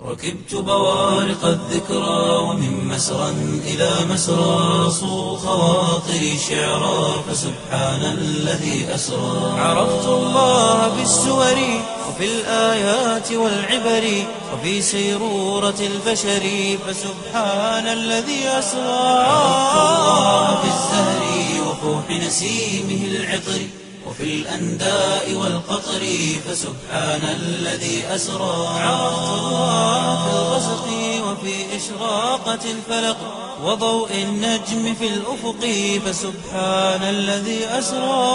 ركبت بوارق الذكرى ومن مسرى إلى مسرى صو خواطري شعرا فسبحان الذي أسرى عرفت الله بالسور وفي الآيات والعبر وفي سيرورة البشر فسبحان الذي أسرى عرفت الله بالزهر وفوح نسيمه العطر وفي الأنداء والقطر فسبحان الذي أسرى عرفت الله في الغسق وفي إشراقة الفلق وضوء النجم في الأفق فسبحان الذي أسرى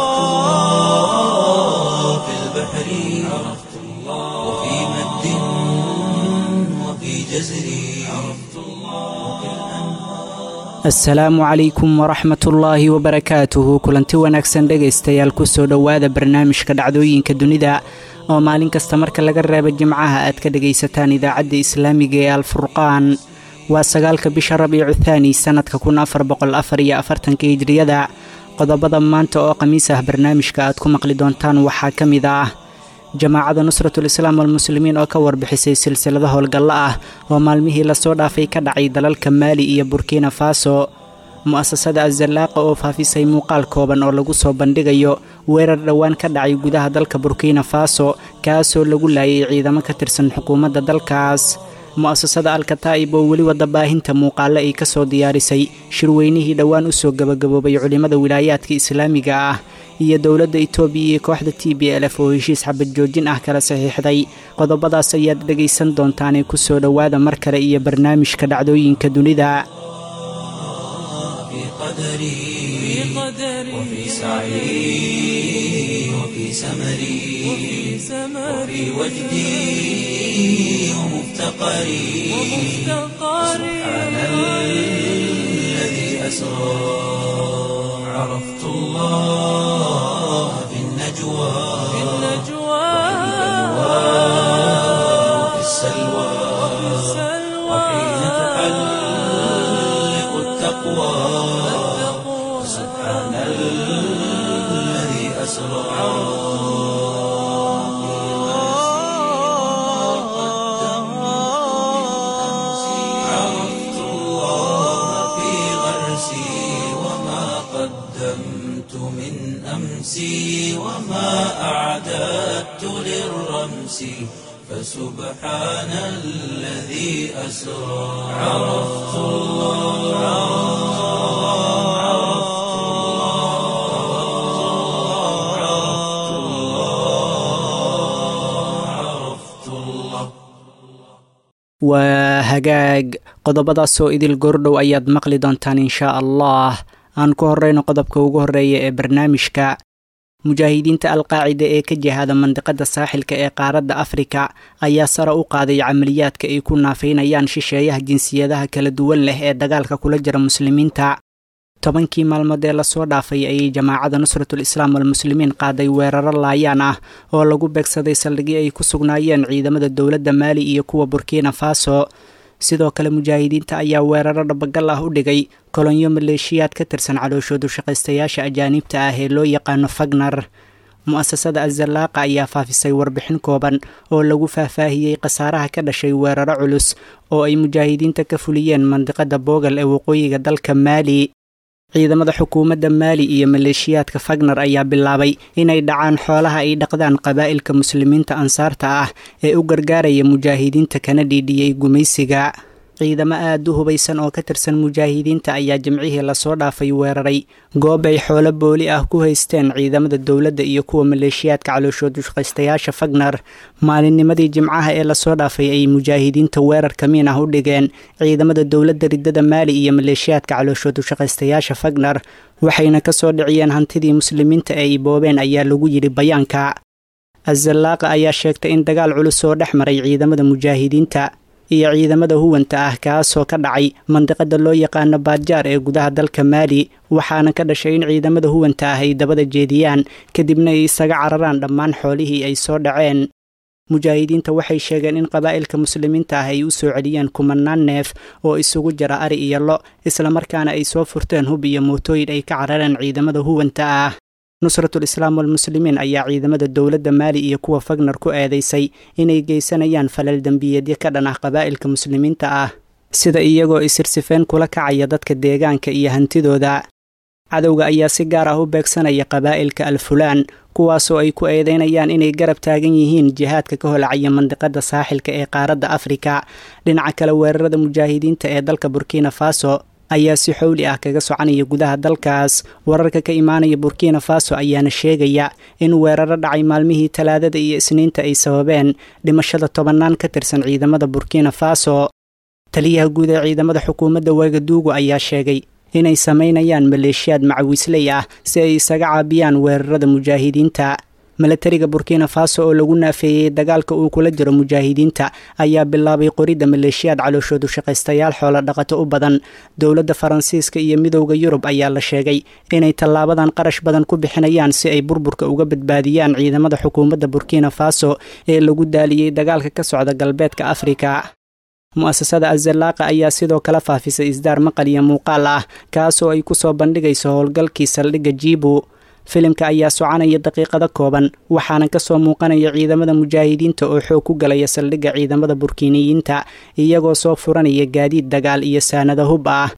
الله في البحر عرفت الله وفي مد وفي جزر عرفت الله وفي asalaamu calaykum waraxmatullaahi wabarakaatuhu kulanti wanaagsan dhegaystayaal kusoo dhowaada barnaamijka dhacdooyinka dunida oo maalin kasta marka laga reebo jimcaha aad ka dhegaysataan idaacadda islaamiga ee alfurqaan waa sagaalka bisha rabiicu thaani sannadka kun afar boqol afar iyo afartanka hijriyada qodobada maanta oo khamiis ah barnaamijka aad ku maqli doontaan waxaa ka mid ah jamaacada nusratul islaam walmuslimiin oo ka warbixisay silsilado howlgallo ah oo maalmihii lasoo dhaafay ka dhacay dalalka maali iyo burkina faso mu'asasada azallaaqa oo faafisay muuqaal kooban oo lagu soo bandhigayo weerar dhowaan ka dhacay gudaha dalka burkina faso kaasoo lagu laayay ciidamo ka tirsan xukuumadda dalkaas mu'asasada alkataa'ib oo weli wada baahinta muuqaale ay ka soo diyaarisay shirweynihii dhowaan u soo gabagaboobay culimmada wilaayaadka islaamiga ah iyo dowladda itoobiya iyo kooxda t b l f oo heshiis xabad joojin ah kala saxiixday qodobadaas ayaad dhegaysan doontaanee ku soo dhowaada mar kale iyo barnaamijka dhacdooyinka dunida في قدري وفي سعي وفي سمري وفي وجدي ومفتقري سبحان الذي أسرى عرفت الله في النجوى وفي السلوى وحين تحلق التقوى سبحان الذي أسرى عرفت الله في غرسي وما قدمت من أمسي وما أعددت للرمس فسبحان الذي أسرى عرفت الله عرفت الله عرفت الله عرفت الله waa hagaag qodobadaasoo idil goordhow ayaad maqli doontaan inshaa allah aan ku horreyno qodobka ugu horreeya ee barnaamijka mujaahidiinta alqaacida ee ka jihaada mandiqada saaxilka ee qaaradda afrika ayaa sare u qaaday camaliyaadka ay ku naafaynayaan shisheeyaha jinsiyadaha kala duwan leh ee dagaalka kula jira muslimiinta tobankii maalmood ee lasoo dhaafay ayay jamaacada nusratul islaam walmuslimiin qaaday weeraro laayaan ah oo lagu beegsaday saldhigii ay ku sugnaayeen ciidamada dowladda maali iyo kuwa burkina faso sidoo kale mujaahidiinta ayaa weeraro dhabagal ah u dhigay kolonyo maleeshiyaad ka tirsan calooshoodu shaqaystayaasha ajaaniibta ah ee loo yaqaano fagnar mu'asasada azallaaqa ayaa faafisay warbixin kooban oo lagu faahfaahiyey khasaaraha ka dhashay weeraro culus oo ay mujaahidiinta ka fuliyeen mandiqada boogal ee waqooyiga dalka maali ciidamada xukuumadda maali iyo maleeshiyaadka fagnar ayaa bilaabay inay dhacaan xoolaha ay dhaqdaan qabaa'ilka muslimiinta ansaarta ah ee u gargaaraya mujaahidiinta kana dhiidhiyey gumaysiga ciidamo aad u hubaysan oo ka tirsan mujaahidiinta ayaa jimcihii lasoo dhaafay weeraray goob ay xoolo booli ah ku haysteen ciidamada dowladda iyo kuwa maleeshiyaadka calooshoodu shaqaystayaasha fagnar maalinnimadii jimcaha ee lasoo dhaafay ay mujaahidiinta weerar kamiin ah u dhigeen ciidamada dowladda riddada maali iyo maleeshiyaadka calooshoodu shaqaystayaasha fagnar waxayna ka soo dhiciyeen hantidii muslimiinta ee ay boobeen ayaa lagu yidhi bayaanka azallaaqa ayaa sheegtay in dagaal culus oo dhex maray ciidamada mujaahidiinta iyo ciidamada huwanta ah kaasoo ka dhacay mandiqada loo yaqaano baadjaar ee gudaha dalka maali waxaana ka dhashay in ciidamada huwanta ah ay dabada jeediyaan kadibna ay isaga cararaan dhammaan xoolihii ay soo dhaceen mujaahidiinta waxay sheegeen in qabaa'ilka muslimiinta ah ay u soo celiyeen kumanaan neef oo isugu jira ari iyo lo islamarkaana ay soo furteen hub iyo mootooyin ay ka carareen ciidamada huwanta ah nusratul islaam walmuslimiin ayaa ciidamada dowladda maali iyo kuwa fagnar ku eedeysay inay geysanayaan falal dembiyeedyo ka dhan ah qabaa'ilka muslimiinta ah sida iyagoo isirsifeen kula kacaya dadka deegaanka iyo hantidooda cadowga ayaa si gaar ah u beegsanaya qabaa'ilka alfulaan kuwaasoo ay ku eedeynayaan inay garab taagan yihiin jihaadka ka holacaya mandiqada saaxilka ee qaaradda afrika dhinaca kale weerarada mujaahidiinta ee dalka burkina faso ayaa si xowli ah kaga soconaya gudaha dalkaas wararka ka imaanaya burkina faso ayaana sheegaya in weeraro dhacay maalmihii talaadada iyo isniinta ay sababeen dhimashada tobannaan ka tirsan ciidamada burkina faso taliyaha guud ee ciidamada xukuumadda wagaduugu ayaa sheegay inay samaynayaan maleeshiyaad macawiisley ah si ay isaga caabiyaan weerarada mujaahidiinta milatariga burkina faso oo lagu naafeeyey dagaalka uu kula jiro mujaahidiinta ayaa bilaabay qoridda maleeshiyaad calooshoodu shaqaystayaal xoolo dhaqato u badan dowladda faransiiska iyo midowda yurub ayaa la sheegay inay tallaabadan qarash badan ku bixinayaan si ay burburka uga badbaadiyaan ciidamada xukuumadda burkina faso ee lagu daaliyey dagaalka ka socda galbeedka afrika mu-asasada azalaaqa ayaa sidoo kale faafisay isdaar maqal iyo muuqaal ah kaasoo ay kusoo bandhigayso howlgalkii saldhigga jibu filimka ayaa soconaya daqiiqado kooban waxaana kasoo muuqanaya ciidamada mujaahidiinta oo xoog ku galaya saldhigga ciidamada burkiiniyiinta iyagoo soo furanaya gaadiid dagaal iyo saanado hub ah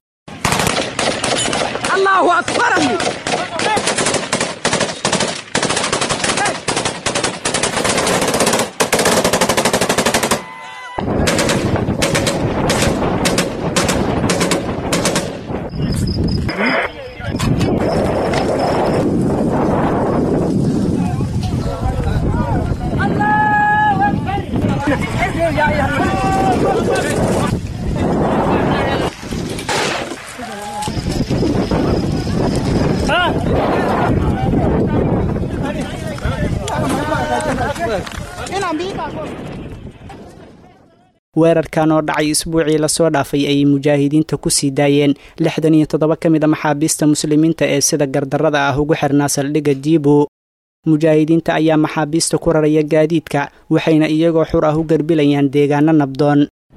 weerarkan oo dhacay isbuucii lasoo dhaafay ayay mujaahidiinta ku sii daayeen lixdan iyo toddoba ka mid a maxaabiista muslimiinta ee sida gardarrada ah ugu xirnaa saldhigga jibu mujaahidiinta ayaa maxaabiista ku raraya gaadiidka waxayna iyagoo xur ah u garbilayaan deegaano nabdoon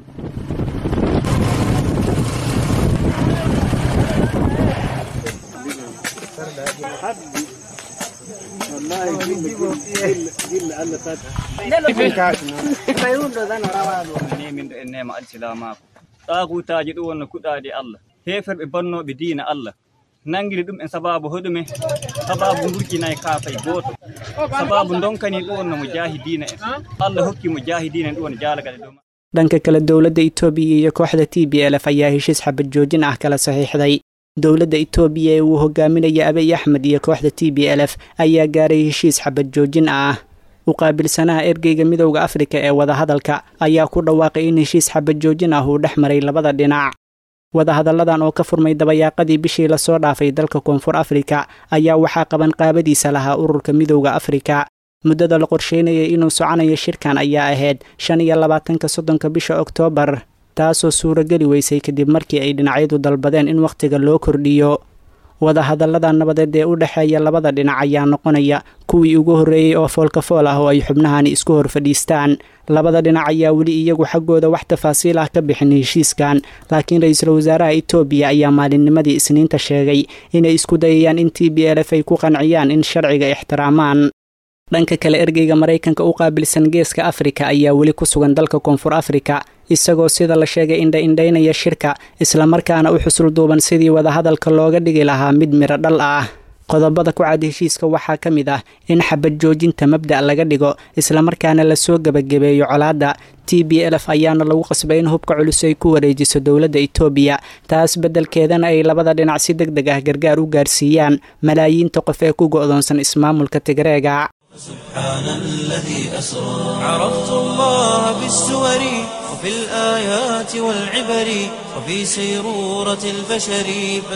ɗaakutaji ɗum wonno kuɗaɗe allah heferɓe bannoɓe diina allah nangiri ɗum en sababu hoɗume sababu gurƴinayi kaafay gooto sababu donkani ɗum wonno mo jaahi diina en allah hokki mo jaahi diina en ɗum wonno jaalagale dow dhanka kale dowladda itoobiya iyo kooxda t b lf ayaa heshiis xabad joojin ah kala saxiixday dowladda itoobiya ee uu hogaaminaya abiy axmed iyo kooxda t b l f ayaa gaaray heshiis xabad joojin ah u qaabilsanaha ergeyga midowda afrika ee wadahadalka ayaa ku dhawaaqay in heshiis xabad joojin ah uu dhex maray labada dhinac wadahadalladan oo ka furmay dabayaaqadii bishii lasoo dhaafay dalka koonfur afrika ayaa waxaa qaban qaabadiisa lahaa ururka midowda afrika muddada la qorsheynayay inuu soconayo shirkan ayaa ahayd shan iyo labaatanka soddonka bisha oktoobar taasoo suurageli weysay kadib markii ay dhinacyadu dalbadeen in wakhtiga loo kordhiyo wadahadallada nabadeed ee u dhexeeya labada dhinac ayaa noqonaya kuwii ugu horreeyey oo foolkafool ah oo ay xubnahani isku hor fadhiistaan labada dhinac ayaa weli iyagu xaggooda wax tafaasiil ah ka bixin heshiiskan laakiin ra-iisul wasaaraha itoobiya ayaa maalinnimadii isniinta sheegay inay isku dayayaan in t b l f ay ku qanciyaan in sharciga ixtiraamaan dhanka kale ergeyga maraykanka u qaabilsan geeska afrika ayaa weli ku sugan dalka koonfur afrika isagoo sida la sheegay indha-indhaynaya shirka islamarkaana u xusul duuban sidii wadahadalka looga dhigi lahaa mid midho dhal ah qodobada ku cad heshiiska waxaa ka mid ah in xabad joojinta mabda' laga dhigo islamarkaana lasoo gebagabeeyo colaadda t b l f ayaana lagu qasbay in hubka culus ay ku wareejiso dowladda itoobiya taas beddelkeedana ay labada dhinac si deg deg ah gargaar u gaarsiiyaan malaayiinta qof ee ku go'doonsan ismaamulka tigreega سبحان الذي أسرى عرفت الله بالسور وفي الآيات والعبر وفي سيرورة البشر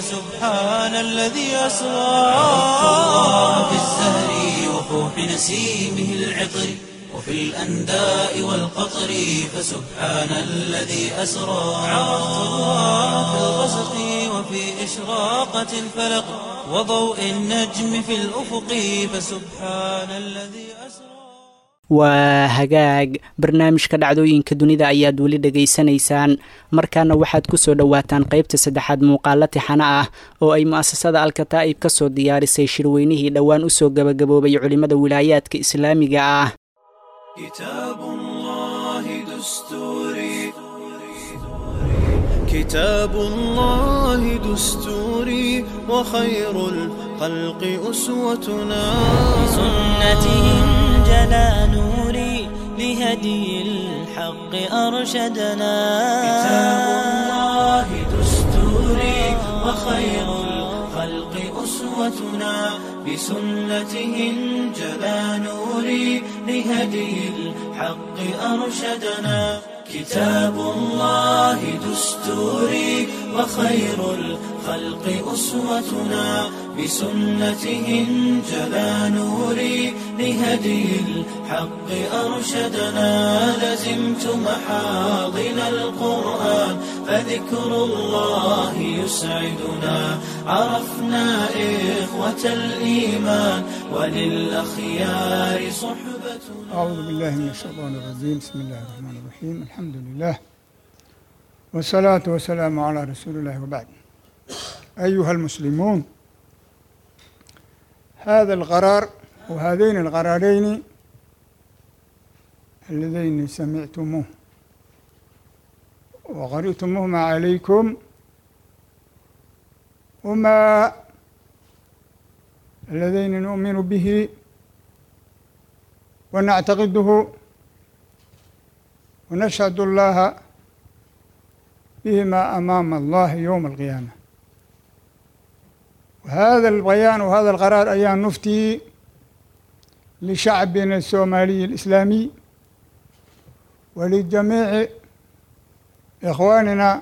فسبحان الذي أسرى عرفت الله بالزهر وفوح نسيمه العطر وفي الأنداء والقطر فسبحان الذي أسرى عرفت الله في الغسق وفي إشراقة الفلق وضوء النجم في الأفق فسبحان الذي أسرى waa hagaag barnaamijka dhacdooyinka dunida ayaad weli dhegaysanaysaan markaana waxaad ku soo dhowaataan qaybta saddexaad muuqaalo tixano ah oo ay mu'asasada alkataa'ib ka soo diyaarisay shirweynihii dhowaan u soo gabagaboobay culimmada wilaayaadka islaamiga ah كتاب الله دستوري كتاب الله دستوري وخير الخلق أسوتنا بسنته جلا نوري لهدي الحق أرشدنا كتاب الله دستوري وخير الخلق أسوتنا بسنته انجلى نوري لهدي الحق أرشدنا كتاب الله دستوري وخير الخلق أسوتنا بسنته انجلى نوري لهدي الحق أرشدنا لزمت محاضن القرآن فذكر الله يسعدنا عرفنا إخوة الإيمان وللأخيار صحبتنا أعوذ بالله من الشيطان الرجيم بسم الله الرحمن الرحيم الحمد لله والصلاة والسلام على رسول الله وبعد أيها المسلمون هذا القرار وهذين القرارين اللذين سمعتموه وقرأتموهما عليكم وما اللذين نؤمن به ونعتقده ونشهد الله بهما أمام الله يوم القيامة وهذا البيان وهذا القرار أيام نفتي لشعبنا الصومالي الإسلامي ولجميع إخواننا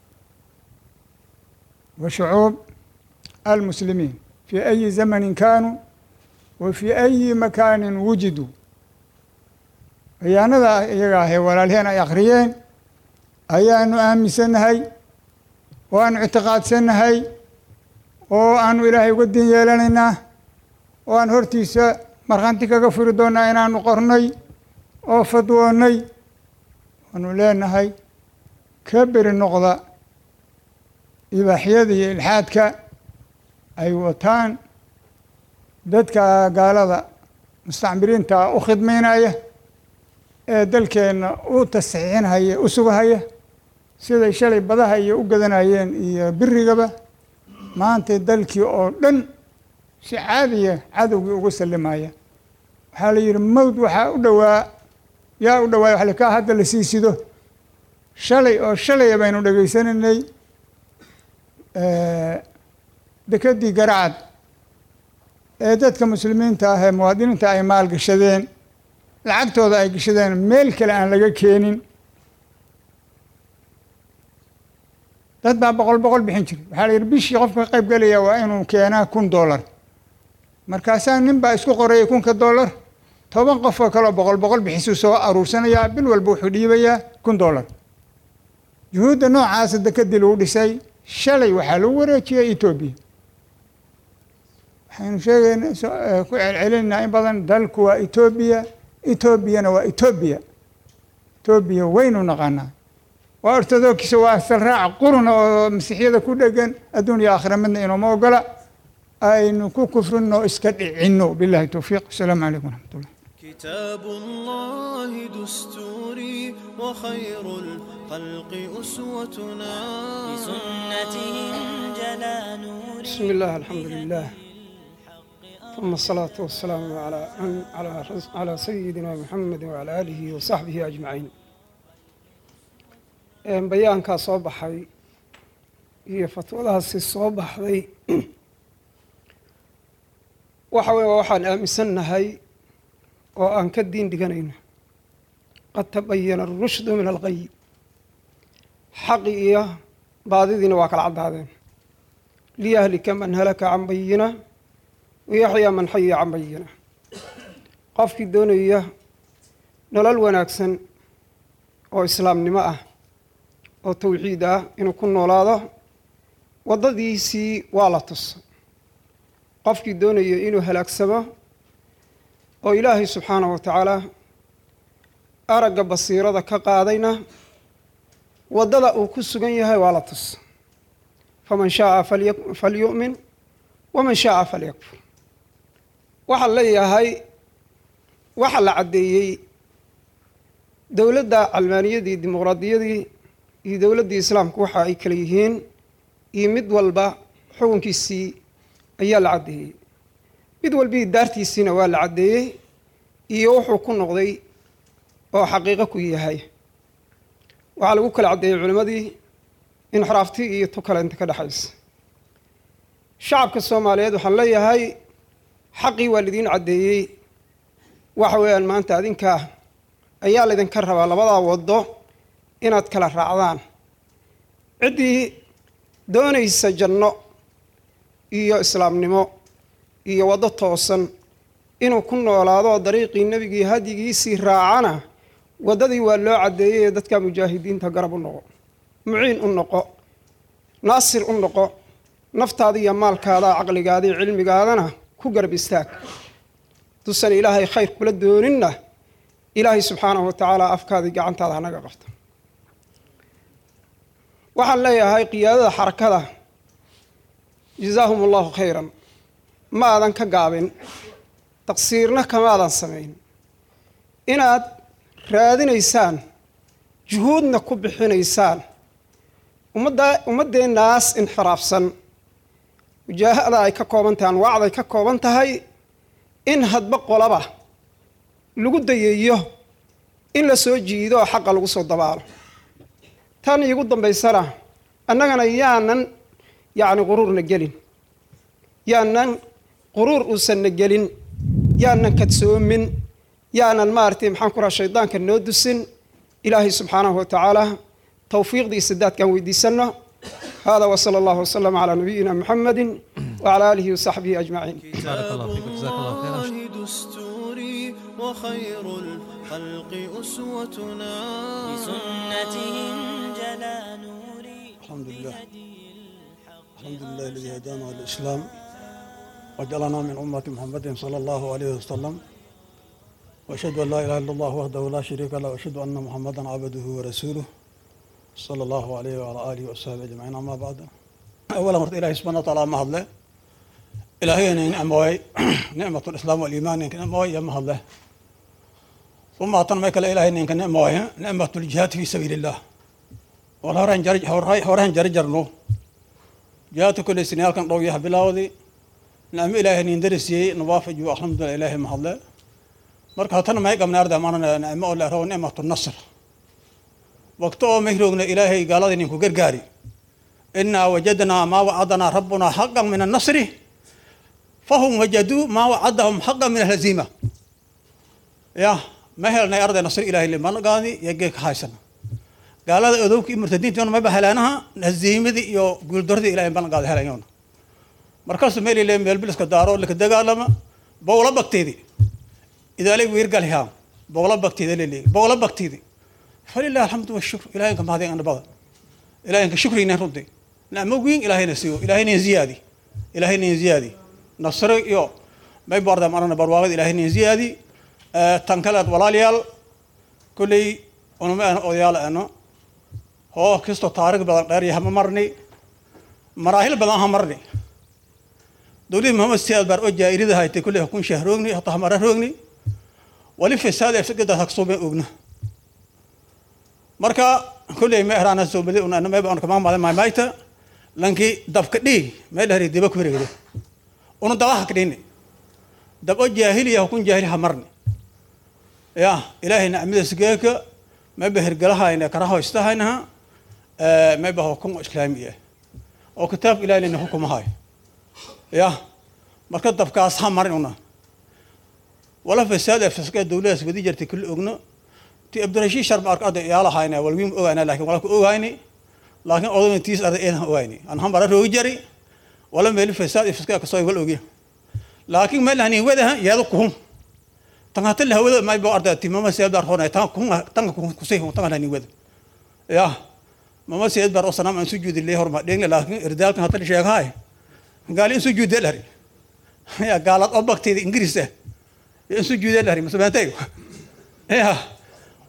وشعوب المسلمين في أي زمن كانوا وفي أي مكان وجدوا bayaanada iyaga ahay walaalheen ay akhriyeen ayaanu aaminsannahay oo aanu ictiqaadsannahay oo aanu ilaahay uga din yeelanaynaa oo aan hortiisa markhanti kaga furi doonnaa inaanu qornay oo fadwoonnay waanu leenahay ka beri noqda ibaaxyada iyo ilxaadka ay wataan dadka gaalada mustacmiriinta u khidmaynaya ee dalkeenna u tasxiixinhaya u sugahaya siday shalay badaha iyo u gadanayeen iyo birigaba maanta dalkii oo dhan si caadiya cadowgii ugu sallimaya waxaa la yidhi mawd waxaa u dhowaa yaa u dhawaay wax kaa hadda la sii sido shalay oo shalaya baynu dhegaysanaynay dekedii garacad ee dadka muslimiinta ah ee muwaadiniinta ay maalgashadeen lacagtooda ay gashadeen meel kale aan laga keenin dad baa boqol boqol bixin jiray waxaa la yidhi bishii qofka ka qayb gelaya waa inuu keenaa kun dollar markaasaa nin baa isku qorayay kunka dollar toban qof oo kaleo boqol boqol bixisuu soo aruursanayaa bil walba wuxuu dhiibayaa kun dollar juhuudda noocaasa dekedii lagu dhisay shalay waxaa lagu wareejiyay etoobiya waxaynu sheegayna ku celcelinaynaa in badan dalku waa etoobiya etoobiyana waa etoobiya etoobiya waynu naqaanaa waa ortodokisa waa salraac quruna oo masiixyada ku dhegan adduun iyo aakhira midna inooma ogola aynu ku kufrinno iska dhicinno billahi towfiiq asalaamu calaykum waraxmatullah كتاب الله دستوري وخير الخلق أسوتنا بسنته جلا نوري بسم الله الحمد لله ثم الصلاة والسلام على على على سيدنا محمد وعلى آله وصحبه أجمعين bayaankaa soo baxay iyo fatwadahaasi soo baxday waxa weye waxaan aaminsannahay oo aan ka diin dhiganayno qad tabayana arushdu min alqay xaqi iyo baadidiina waa kala caddaadeen liyahlika man halaka can bayina wayaxyaa man xaya can bayina qofkii doonaya nolol wanaagsan oo islaamnimo ah oo tawxiid ah inuu ku noolaado waddadiisii waa la tusa qofkii doonaya inuu halaagsamo oo ilaahay subxaanahu wa tacaala aragga basiirada ka qaadayna waddada uu ku sugan yahay waa la tus faman shaaa falyu'min waman shaaa falyakfur waxaa leeyahay waxaa la caddeeyey dowladda calmaaniyadii dimuqraadiyadii iyo dowladdii islaamku waxa ay kala yihiin iyo mid walba xukunkiisii ayaa la caddeeyey mid walbii daartiisiina waa la caddeeyey iyo wuxuu ku noqday oo xaqiiqo ku yahay waxaa lagu kala caddeeyey culimmadii inxiraafti iyo tu kale inta ka dhexaysa shacabka soomaaliyeed waxaan leeyahay xaqii waa lidiin caddeeyey waxa weeyaan maanta adinkaa ayaa laydinka rabaa labadaa waddo inaad kala raacdaan ciddii doonaysa janno iyo islaamnimo iyo waddo toosan inuu ku noolaado dariiqii nebigii hadyigiisii raacana waddadii waa loo caddeeyey ee dadka mujaahidiinta garab u noqo muciin u noqo naasir u noqo naftaada iyo maalkaada caqligaada iyo cilmigaadana ku garab istaag dusan ilaahay khayr kula dooninna ilaahay subxaanahu wa tacaala afkaadii gacantaada hanaga qabto waxaan leeyahay qiyaadada xarakada jazaahum allahu khayran ma aadan ka gaabin taqsiirna kamaadan samayn inaad raadinaysaan juhuudna ku bixinaysaan ummadda ummaddeennaas inxiraafsan mujaahada ay ka kooban tahay anwaacday ka kooban tahay in hadba qolaba lagu dayeeyo in la soo jiido oo xaqa lagu soo dabaalo tan iigu dambaysana annagana yaanan yacni quruurna gelin yaanan quruur uusanna gelin yaanan kadsoomin yaanan maaragtay maxaan ku raha shaydaanka noo dusin ilaahay subxaanahu wa tacaala towfiiqdii sadaadkaan weydiisanno hada wsala allahu wslama calaa nabiyina muxamedi wcala aalihi wasaxbihi ajmaciin بارك الله فيك جزاك الله خيرا الله دستوري وخير الخلق أسوتنا بسنتهم جلا نوري الحمد لله الحمد لله الذي هدانا للإسلام وجعلنا من أمة محمد صلى الله عليه وسلم وأشهد أن لا إله إلا الله وحده لا شريك له وأشهد أن محمدا عبده ورسوله صلى الله عليه وعلى آله وصحبه أجمعين أما بعد أولا مرت إلهي سبحانه وتعالى ما هدله إلهي نعم وي نعمة الإسلام والإيمان نعم وي يا ما هدله ثم أعطنا ميك إلهي نعم وي نعمة الجهاد في سبيل الله والهوران جرج هوران جرجرنو جهاد كل سنة كان رويها بلاودي نعم إلهي ندرسي نوافج والحمد لله إلهي ما هدله marka hatana may qabna arda maana nicmo oo la rabo nicmatu nasr waqti oo mahroogna ilaahay gaalada ninku gargaari inaa wajadnaa maa wacadnaa rabbunaa xaqan min annasri fahum wajaduu maa wacadahum xaqan min alhaziima ya ma helnay arday nasr ilaahay limanagaadi iyo geeka haysana gaalada odowka iyo murtadiintiona mayba helaanaha haziimadii iyo guuldaradii ilahay banagaada helayoona markaasuu meel ile meel biliska daaro laka dagaalama bowla bagteedii idaalay wiirgalhaa bogla bagteeda leleey bogla bagteedi falilah alxamdu washukr ilahay ka mahadin ana badan ilahay ka shukrina runtii nacmo weyn ilahayna siiyo ilahayna ziyaadi ilahayna ziyaadi nasro iyo may barda marana barwaaqada ilahayna ziyaadi tan kale walaalayaal kulley unuma aan odayaal ano hoo kisto taariikh badan dheer yahay ma marni maraahil badan ha marni dowladii maxamed siyaad baar oo jaairida haytay kulley kun shah roogni hataa hamara roogni wali fisaad ee fikirda haksuube ogna marka kulley ma erana soobali una ana mayba on kama madan maymayta lanki dabka dhii meel hari diba ku wareegde una daba hakdhini dab oo jaahiliya hukun jaahili hamarni ya ilaahay nacmadiis geeka mayba hergalahayna karaho istahaynaha mayba hukun islaamiya oo kitaabka ilahay lina hukumahay ya marka dabkaas ha marin una wala fasaad ee faska dawladaas wadi jirtay kulli ogno ti abdirashiid sharma ark ada iyaalahayna walwiim ogaana laakiin wala ku ogayni laakiin odayna tiis arda eedan ogayni an hambara roogi jari wala meel fasaad ee faska kasoo wal ogi laakiin meel hani wadaha yaadu kuhum tan hata la hawada may bo arda ti mama seedar hona tan kuhum tan kuhum kusay hum tan hani wada ya mama seedar oo sanam an sujuudi le horma dheegne laakiin irdaalkan hata sheegay gaali in sujuudi lari ya gaalad oo bagteeda ingiriis ah in sujuudi lari masabantay ya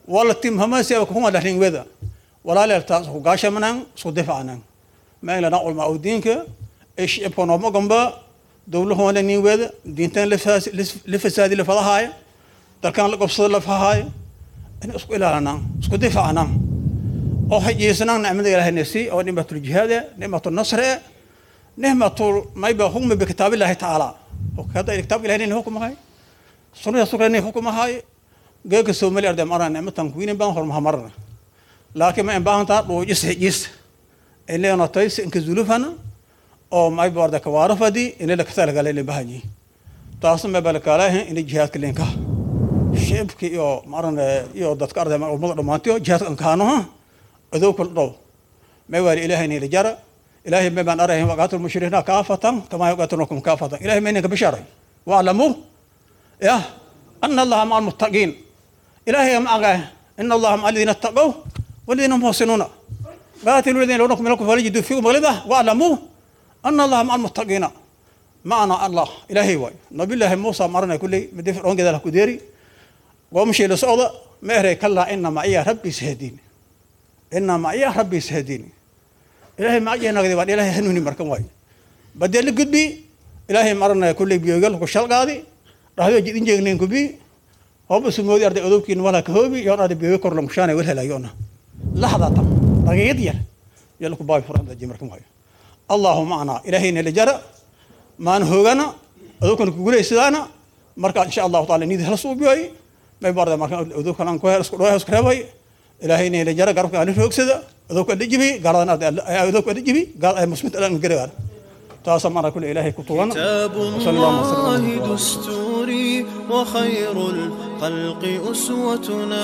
wala tim hamasi aba kuma dhahrin weda walaaleel taas ku gaashamanan isku difacnan ma ilana ulma udiinka ish ibkonooma gamba dowlahoona nin weda diintan la fasaadi la fadahaaya dalkan la gobsada la fahaaya in isku ilaalanaan isku difacnaan oo hajiisanaan nicmada ilaahay nasi oo nicmatul jihaade nicmatul nasre nicmatul mayba hukmi bikitaabillahi tacaala kada kitaabka ilahay nin hukumahay sunnada sukra nin hukumahay geeka soomali arday marana nicmatan kuwinin baan hormaha marana laakiin ma in baahantaa dhuujis hijis inayna tays inka zulufana oo mayba arday kawaarafadi inay la katalagala inay bahanyi taasna ma balakaalahin inay jihaadka linka shicibka iyo marana iyo dadka arday ummada dhammaantiyo jihaadka ankaanoha adow kul dhow may waali ilaahay inay jara ilaahay may baan arahin waqaatul mushrikiina kaafatan kama yuqaatilukum kaafatan ilaahay may ninka bisharay واعلموا يا أن الله مع المتقين إلهي معك إن الله مع الذين اتقوا والذين هم محسنون قاتلوا الذين لونكم منكم فليجدوا فيكم غلظة واعلموا أن الله مع المتقين معنا الله إلهي واي نبي الله موسى مرنا كل مدفع رونج ذلك كديري ومشي لصعود ما يهري كلا إن معي ربي سهديني إن معي ربي سهديني إلهي معي نقدي وان إلهي هنوني مركم واي بدل قدبي إلهي مرنا كل بيوغل وشال قاضي راح يجي إنجي نين كبي هو بس مودي أرد أدوك إن ولا كهوبي يون أرد بيوغل كرلم شانة ولا لا يونا لحظة تم دقيقة يا يلكو باي فران دجي مركم واي الله معنا إلهي نلي جرى ما نهوغنا أدوك نقول إسلانا مركا إن شاء الله تعالى نيد هلسو بيوي ما يبارد مركا أدوك نان كوهر اسكو روح اسكو ربي إلهي نلي جرى قرب كان نفوك سيدا أدوك أدي جبي قال أنا أدوك أدي جبي قال مسمت الآن قريبا تاسم على كل إلهي كتولنا كتاب وصلى الله وسلم على الله دستوري وخير الخلق أسوتنا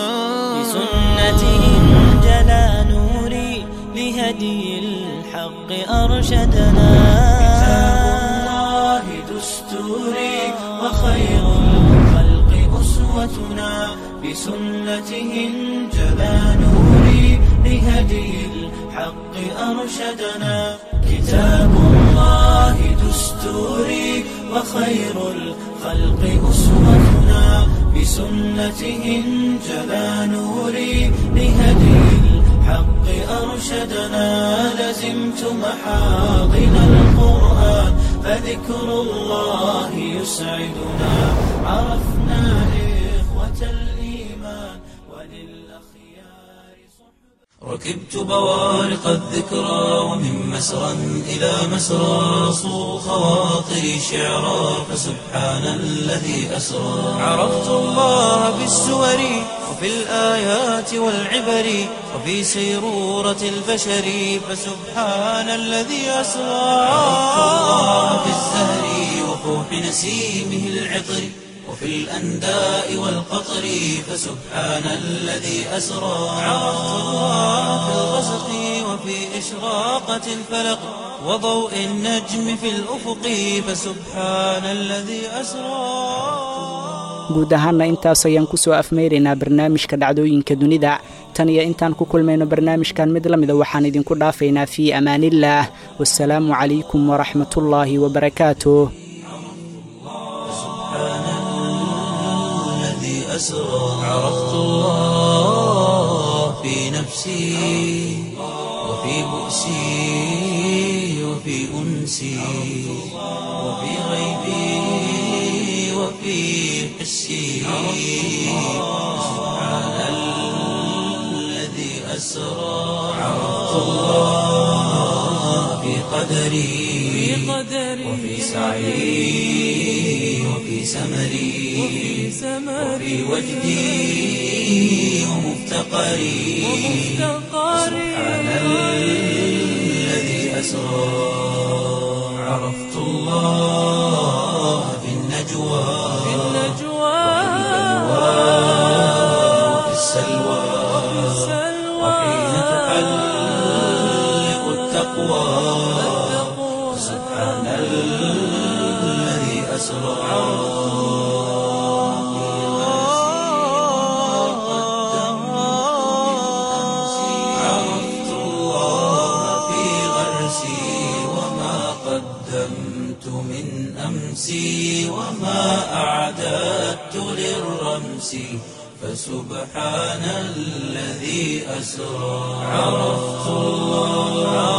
بسنته انجلى نوري لهدي الحق أرشدنا كتاب الله دستوري وخير الخلق أسوتنا بسنته انجلى نوري لهدي الحق أرشدنا كتاب الله دستوري وخير الخلق أسوتنا بسنته انجلى نوري لهدي الحق أرشدنا لزمت محاضن القرآن فذكر الله يسعدنا عرفنا إخوة الإيمان وللأخيار صحبة ركبت بوارق الذكرى ومن مسرى إلى مسرى صو خواطري شعرا فسبحان الذي أسرى عرفت الله بالسور وفي الآيات والعبر وفي سيرورة البشر فسبحان الذي أسرى عرفت الله بالزهر وفوح نسيمه العطر وفي الأنداء والقطر فسبحان الذي أسرى عرفت الله في الغسق وفي إشراقة الفلق وضوء النجم في الأفق فسبحان الذي أسرى guud ahaanna intaas ayaan ku soo afmeyraynaa barnaamijka dhacdooyinka dunida tan iyo intaan ku kulmayno barnaamijkan mid la mida waxaan idinku dhaafaynaa fii amaaniillaah wasalaamu calaykum waraxmatullaahi wabarakaatuh الذي أسرى عرفت الله في نفسي وفي بؤسي وفي أنسي وفي غيبي وفي حسي سبحان الذي أسرى عرفت الله في قدري وفي سعي وفي سمري وفي وجدي ومفتقري سبحان الذي أسرى عرفت الله في النجوى وفي السلوى وحين تحلق التقوى سبحان الذي أسرى عرفت الله في غرسي وما قدمت من أمسي وما أعددت للرمس فسبحان الذي أسرى عرفت الله